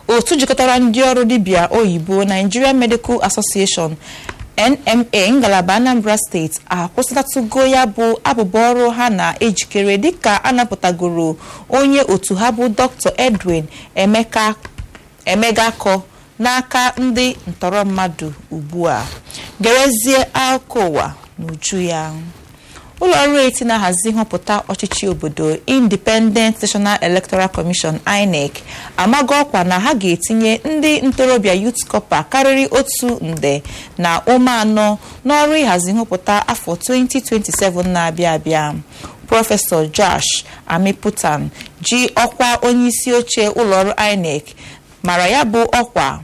otu jikọtara ndị ọrụ dibịa oyibo Nigeria Medical Association NMA ngalaba Anambra steeti akwụsịtatụgo ya bụ abụba ọrụ ha na-ejikere dịka anapụtagoro onye otu ha bụ Dr. Edwin Emeka Emegakọ n'aka ndị ntọrọ mmadụ ugbu a gerezie akụkọ ụwa n'uju ya ụlọ ọrụ eti na-ahazi nhọpụta ọchịchị obodo Independent National Electoral Commission INEC amago ọkwa na ha ga-etinye ndị ntorobịa Youth Corps karịrị otu nde na ụmụ anọ n'ọrụ ịhazi nhọpụta afọ 2027 na-abịa abịa prọfesọ Josh Amiputan ji ọkwa onyeisi oche ụlọọrụ INEC mara ya bụ ọkwa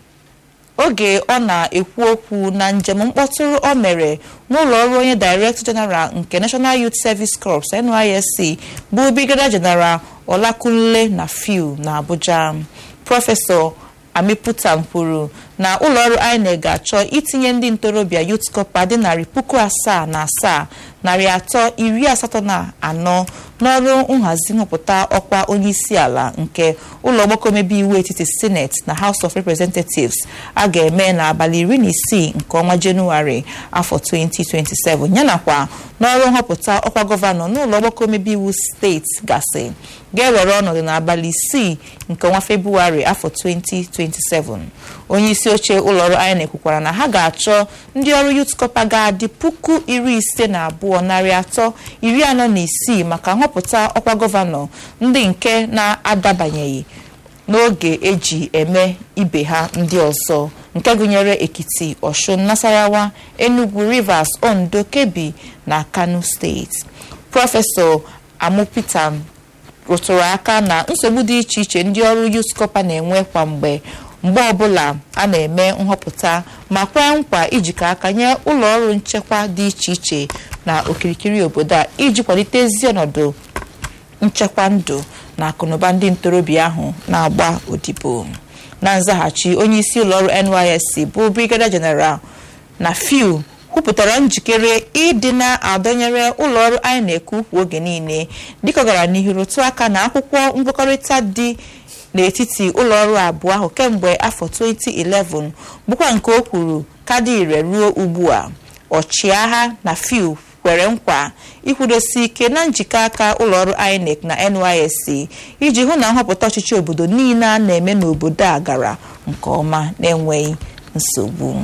oge ọ na-ekwu okwu na njem mkpọtụrụ o mere n'ụlọ ọrụ onye Director General nke National Youth Service Corps NYSC bụ Brigadier General Olakunle na Fiu na Abuja prọfesọ Amiputan kwuru na ụlọọrụ INEC ga-achọ itinye ndị ntorobịa Youth Corps dị narị puku asaa na asaa narị atọ iri asatọ na anọ n'ọrụ nhazi nhọpụta ọkwa onyeisi ala nke ụlọ ọgbakọ omebe iwu etiti Senate na House of Representatives a ga-eme n'abalị iri na isii nke ọnwa Jenụwarị afọ 2027 yanakwa n'ọrụ nhọpụta ọkwa gọvanọ n'ụlọ ọgbakọ omebe iwu steeti gasị ga-ewere ọnọdụ n'abalị isii nke ọnwa Febụwarị afọ 2027 onyeisi oche ụlọọrụ INEC kwukwara na ha ga-achọ ndị ọrụ Youth Corps ga-adị puku iri ise na abụọ narị atọ iri anọ na isii maka nhọpụta ọkwa gọvanọ ndị nke na-adabanyeghị n'oge eji eme ibe ha ndị ọzọ nke gụnyere Ekiti Ọshụn Nasarawa Enugu Rivers Ondo Kebbi na Kano steeti prọfesọ Amupitan rụtụrụ aka na nsogbu dị iche iche ndị ọrụ Youth Corps na-enwe kwa mgbe mgbe ọbụla a na-eme nhọpụta ma kwee nkwa ijikọ aka nye ụlọ ọrụ nchekwa dị iche iche na okirikiri obodo a iji kwalite ezi ọnọdụ nchekwa ndụ na akụnụba ndị ntorobịa ahụ na-agba odibo na nzaghachi onyeisi ụlọọrụ NYSC bụ Brigadier General na Fiu kwupụtara njikere ịdị na-adọnyere ụlọọrụ INEC ukwu oge niile dịka ọ gara n'ihu rụtụ aka na akwụkwọ nkwekọrịta dị n'etiti ụlọọrụ abụọ ahụ kemgbe afọ 2011 bụkwa nke o kwuru ka dị ire ruo ugbu a ọchịagha na Fiu kwere nkwa ikwudosi ike na njikọ aka ụlọọrụ INEC na NYSC iji hụ na nhọpụta ọchịchị obodo niile a na-eme n'obodo a gara nke ọma na-enweghị nsogbu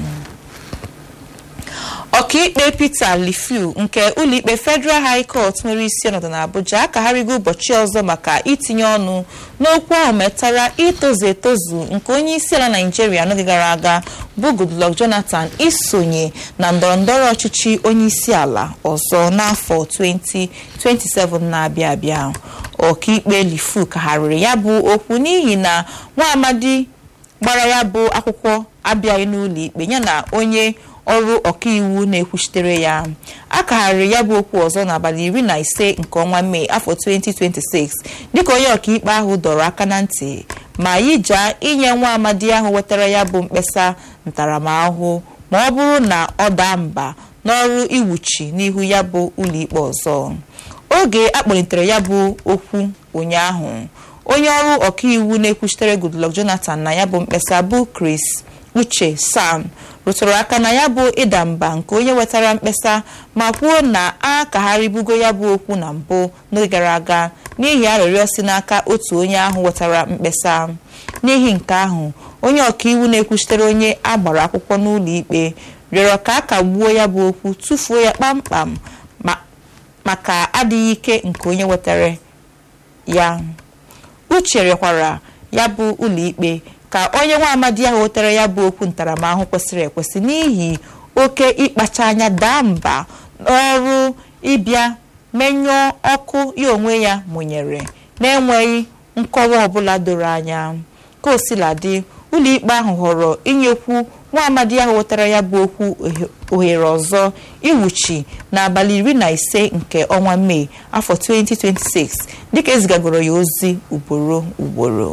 ọkaikpe Peter Lifu nke ụlọikpe Federal High Court nwere isi ọnọdụ n'Abuja akagharịgo ụbọchị ọzọ maka itinye ọnụ n'okwu ahụ metara itozu etozu nke onye isi ala Naijiria n'oge gara aga bụ Goodluck Jonathan isonye na ndọrọndọrọ ọchịchị onye isi ala ọzọ n'afọ 2027 na-abịa abịa ọkaikpe Lifu kagharịrị ya bụ okwu n'ihi na nwa amadi gbara ya bụ akwụkwọ abịaghị n'ụlọ ikpe yana onye ọrụ ọkaiwu na-ekwuchitere ya a kagharịrị ya bụ okwu ọzọ n'abalị iri na ise nke ọnwa mee afọ 2026 dịka onye ọkaikpe ahụ dọrọ aka na ntị ma yijaa inye nwa amadi ahụ wetara ya bụ mkpesa ntaramahụhụ ma ọ bụrụ na ọ daa mba n'ọrụ iwuchi n'ihu ya bụ ụlọikpe ọzọ oge akpọlitere ya bụ okwu ụnyaahụ onye ọrụ ọkaiwu na-ekwuchitere Goodluck Jonathan na ya bụ mkpesa bụ Chris Uche Sam rụtụrụ aka na ya bụ ịda mba nke onye wetara mkpesa ma kwuo na a kagharịbugo ya bụ okwu na mbụ n'oge gara aga n'ihi arịrịọ si n'aka otu onye ahụ wetara mkpesa n'ihi nke ahụ onye ọkaiwu na-ekwuchitere onye a gbara akwụkwọ n'ụlọ ikpe rịọrọ ka a kagbuo ya bụ okwu tụfuo ya kpamkpam maka adịghị ike nke onye wetara ya uche rịọkwara ya bụ ụlọikpe ka onye nwa amadi ahụ wetara ya bụ okwu ntaramahụhụ kwesịrị ekwesị n'ihi oke ịkpacha anya daa mba n'ọrụ ịbịa menyụọ ọkụ ya onwe ya mụnyere na-enweghị nkọwa ọbụla doro anya ka o sila dị ụlọikpe ahụ họrọ inyekwu nwa amadi ahụ wetara ya bụ okwu ohere ọzọ iwuchi n'abalị iri na ise nke ọnwa mee afọ 2026 dịka ezigagoro ya ozi ugboro ugboro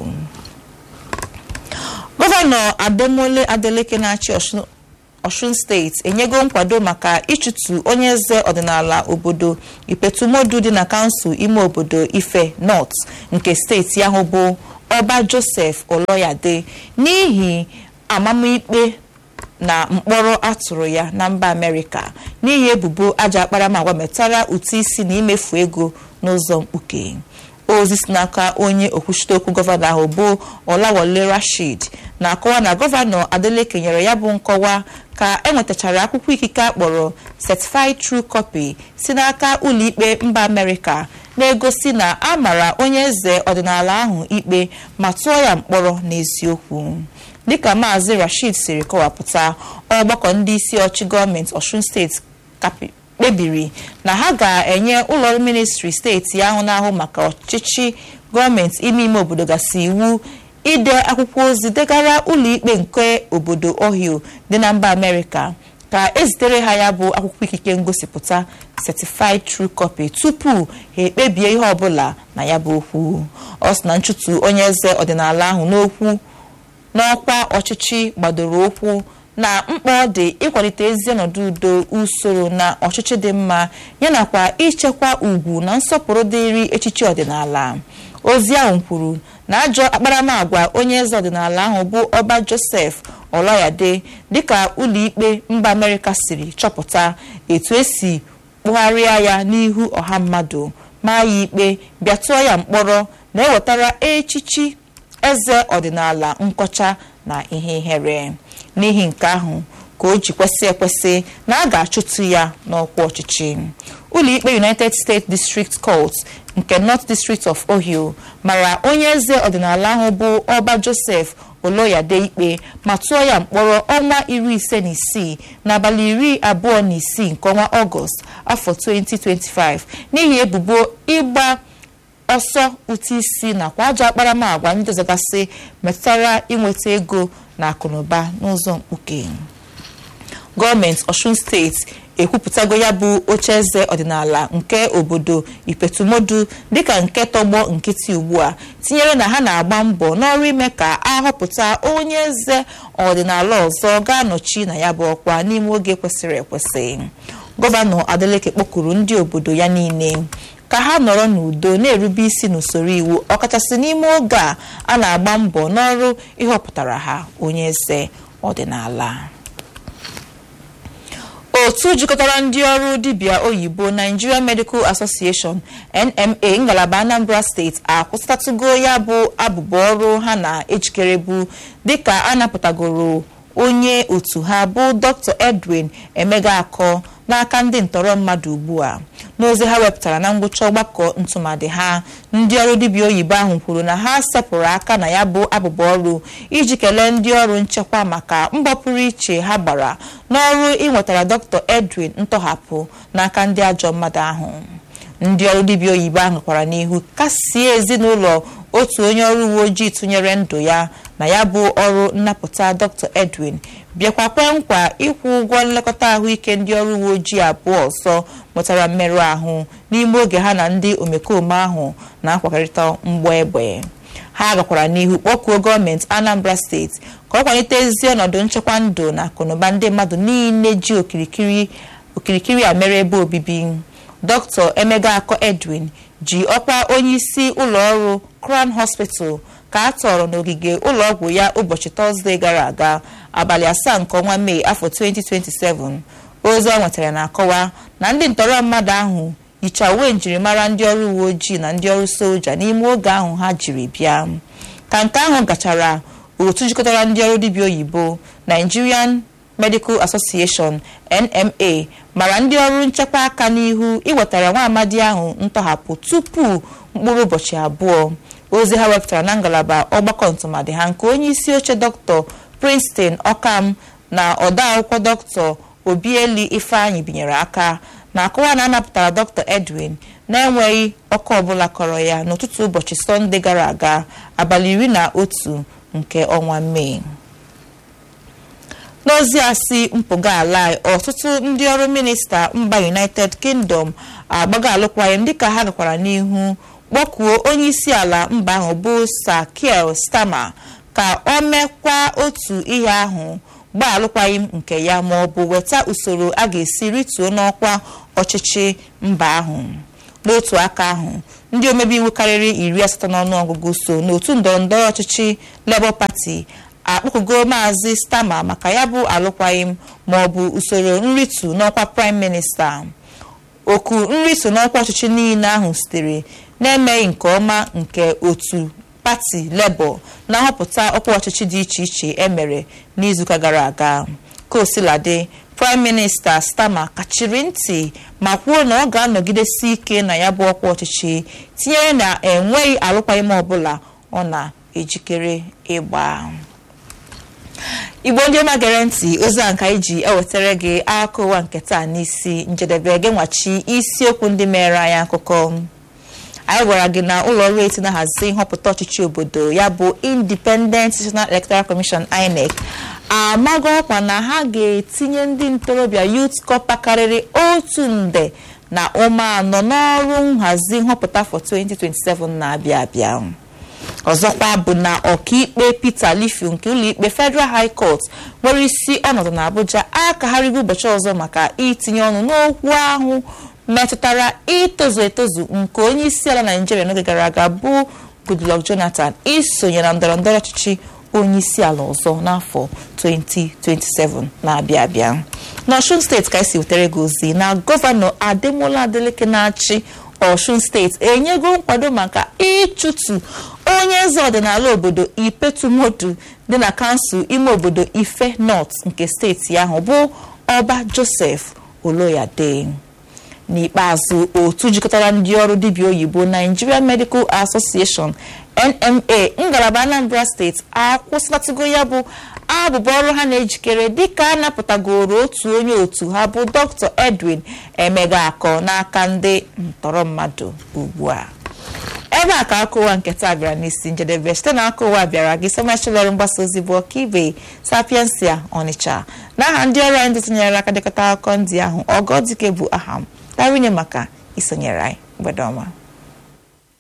gọvanọ ademole adeleke na-achị ọshun steeti enyego nkwado maka ịchụtụ onye eze ọdịnala obodo ipetumodu dị na kansụl ime obodo ife north nke steeti ahụ bụ ọba joseph oloyade n'ihi amamikpe na mkpọrọ atụrụ ya na mba amerịka n'ihi ebubo aja akparamagwa metara ụtụ isi na imefu ego n'ụzọ mkpuke ozi si n'aka onye okwuchite okwu gọvanọ ahụ bụ ọlawole rashid na-akọwa na gọvanọ adeleke nyere ya bụ nkọwa ka enwetachara akwụkwọ ikike akpọrọ certified true copy si n'aka ụlọikpe mba amerịka na-egosi na a mara onye eze ọdịnala ahụ ikpe ma tụọ ya mkpọrọ n'eziokwu dịka maazị rashid siri kọwapụta ọgbakọ ndị isi ọchị gọọmenti ọshun steeti kpebiri na ha ga-enye ụlọọrụ ministri steeti ahụ na-ahụ maka ọchịchị gọọmenti ime ime obodo gasị iwu ide akwụkwọ ozi degara ụlọikpe nke obodo ohio dị na mba amerịka ka ezitere ha ya bụ akwụkwọ ikike ngosipụta certified true copy tupu ha ekpebie ihe ọbụla na ya bụ okwu ọ sị na nchụtụ onye eze ọdịnala ahụ n'okwu n'ọkwa ọchịchị gbadoro okwu na mkpa ọ dị ịkwalite ezi ọnọdụ udo usoro na ọchịchị dị mma yanakwa ichekwa ugwu na nsọpụrụ dịrị echichi ọdịnala ozi ahụ kwuru na ajọ akparamagwa onye eze ọdịnala ahụ bụ ọba joseph ọlayade dịka ụlọikpe mba amerịka siri chọpụta etu esi kpụgharịa ya n'ihu ọha mmadụ maa ya ikpe bịa tụọ ya mkpọrọ na-ewetara echichi eze ọdịnala nkọcha na ihe ihere n'ihi nke ahụ ka o ji kwesị ekwesị na a ga-achụtụ ya n'ọkwa ọchịchị ụlọikpe united states district court nke north district of ohio mara onye eze ọdịnala ahụ bụ ọba joseph oloyade ikpe ma tụọ ya mkpọrọ ọnwa iri ise na isii n'abalị iri abụọ na isii nke ọnwa ọgọst afọ 2025 n'ihi ebubo ịgba ọsọ ụtụ isi nakwa ajọ akparamagwa ndị ọzọgasị metụtara inweta ego na akụnụba n'ụzọ mkpuke gọọmenti ọshun steeti ekwupụtago ya bụ oche eze ọdịnala nke obodo ipetumodu dịka nke tọgbọ nkịtị ugbu a tinyere na ha na-agba mbọ n'ọrụ ime ka ahọpụta onye eze ọdịnala ọzọ ga-anọchi na ya bụ ọkwa n'ime oge kwesịrị ekwesị gọvanọ adeleke kpọkuru ndị obodo ya niile ka ha nọrọ n'udo na-erube isi n'usoro iwu ọkachasị n'ime oge a a na-agba mbọ n'ọrụ ịhọpụtara ha onye eze ọdịnala otu jikọtara ndị ọrụ dibịa oyibo Nigeria Medical Association NMA ngalaba Anambra steeti akwụsịtatụgo ya bụ abụba ọrụ ha na-ejikere bụ dịka a napụtagoro onye otu ha bụ Dr. Edwin Emega Akọ n'aka ndị ntọrọ mmadụ ugbu a n'ozi ha wepụtara na ngwụcha ọgbakọ ntụmadị ha ndị ọrụ dibịa oyibo ahụ kwuru na ha sepụrụ aka na ya bụ abụba ọrụ iji kelee ndị ọrụ nchekwa maka mbọ pụrụ iche ha gbara n'ọrụ ịnwetara Dr. Edwin ntọhapụ n'aka ndị ajọ mmadụ ahụ ndị ọrụ dibịa oyibo ahụ kwara n'ihu kasie ezinụlọ otu onye ọrụ uwe ojii tụnyere ndụ ya na ya bụ ọrụ nnapụta Dr. Edwin bịakwa kwee nkwa ịkwụ ụgwọ nlekọta ahụike ndị ọrụ uwe ojii abụọ ọzọ nwetara mmerụ ahụ n'ime oge ha na ndị omekome ahụ na-akwakọrịta mgbọ egbe ha gakwara n'ihu kpọkuo gọọmenti Anambra steeti ka ọ kwalite ezi ọnọdụ nchekwa ndụ na akụnụba ndị mmadụ niile ji okirikiri okirikiri a mere ebe obibi Dr. Emega Akọ Edwin ji ọkwa onye isi ụlọ ọrụ Crown Hospital ka a tọrọ n'ogige ụlọọgwụ ya ụbọchị tọzdee gara aga abalị asaa nke ọnwa mee afọ 2027 ozi ọ nwetara na-akọwa na ndị ntọrọ mmadụ ahụ yicha uwe njirimara ndị ọrụ uwe ojii na ndị ọrụ soja n'ime oge ahụ ha jiri bịa ka nke ahụ gachara otu jikọtara ndị ọrụ dibịa oyibo Nigerian Medical Association NMA mara ndị ọrụ nchekwa aka n'ihu iwetara nwa amadi ahụ ntọhapụ tupu mkpụrụ ụbọchị abụọ ozi ha wepụtara na ngalaba ọgbakọ ntụmadị ha nke onye isi oche dr Princeton Ọkam na odeakwụkwọ dr Obieli Ifeanyị binyere aka na-akọwa na anapụtara dr Edwin na-enweghị ọkụ ọbụla kọrọ ya n'ụtụtụ ụbọchị sọnde gara aga abalị iri na otu nke ọnwa mee n'ozi a si mpụga ala ọtụtụ ndị ọrụ minista mba united kingdom agbago alụkwaghịm dịka ha gakwara n'ihu kpọkuo onye isi ala mba ahụ bụ Sir Keir Starmer ka o mekwa otu ihe ahụ gbaa alụkwaghịm nke ya ma ọ bụ weta usoro a ga-esi rituo n'ọkwa ọchịchị mba ahụ n'otu aka ahụ ndị omebe iwu karịrị iri asatọ n'ọnụọgụgụ so n'otu ndọrọndọrọ ọchịchị Labour Party akpọkugo maazị Starmer maka ya bụ alụkwaghịm ma ọ bụ usoro nritu n'ọkwa Prime Minister oku nritu n'ọkwa ọchịchị niile ahụ sitere na-emeghị nke ọma nke otu pati Labour na nhọpụta ọkwa ọchịchị dị iche iche emere n'izuụka gara aga kosiladị Prime Minister Starmer kachiri ntị ma kwuo na ọ ga-anọgidesi ike na ya bụ ọkwa ọchịchị tinyere na enweghị alụkwaghịm ọbụla ọ na-ejikere ịgba igbo ndị ọma gere ntị ozi a nka iji ewetara gị akụkọ ụwa nke taa n'isi njedebe gị nwachi isiokwu ndị mere anyị akụkọ anyị gwara gị na ụlọ ọrụ eti na-ahazi nhọpụta ọchịchị obodo ya bụ Independent National Electoral Commission INEC amago ọkwa na ha ga-etinye ndị ntorobịa Youth Corps karịrị otu nde na ụma anọ n'ọrụ nhazi nhọpụta for 2027 na-abịa abịa ọzọkwa bụ na ọkaikpe Peter Lifu nke ụlọikpe Federal High Court nwere isi ọnọdụ n'Abuja akagharịgo ụbọchị ọzọ maka itinye ọnụ n'okwu ahụ metụtara itozu etozu nke onye isi ala Naijiria n'oge gara aga bụ Goodluck Jonathan isonye na ndọrọndọrọ ọchịchị onye isi ala ọzọ n'afọ 2027 na-abịa abịa n'Ọshun steeti ka esi wetere gị ozi na gọvanọ Ademola Adeleke na-achị Ọshun steeti enyego nkwado maka ịchụtụ onye eze ọdịnala obodo Ipetumodu dị na kansụl ime obodo Ife North nke steeti ahụ bụ Ọba Joseph Oloyade n'ikpeazụ otu jikọtara ndị ọrụ dibịa oyibo Nigeria Medical Association NMA ngalaba Anambra steeti akwụsịlatụgo ya bụ abụba ọrụ ha na-ejikere dịka a napụtagoro otu onye otu ha bụ Dr. Edwin Emegakọ n'aka ndị ntọrọ mmadụ ugbu a ebe a ka aka ụwa nke taa bịara n'isi njedebe site na aka ụwa bịara gị somachilọrụ mgbasa ozi bụ ọkaibe sapiensia Ọnịcha n'aha ndị ọrụ anyị ndị tụnyere aka dekọta akụkọ ndị ahụ ọgọdike bụ aha m tarinye maka isonyere anyị mgbede ọma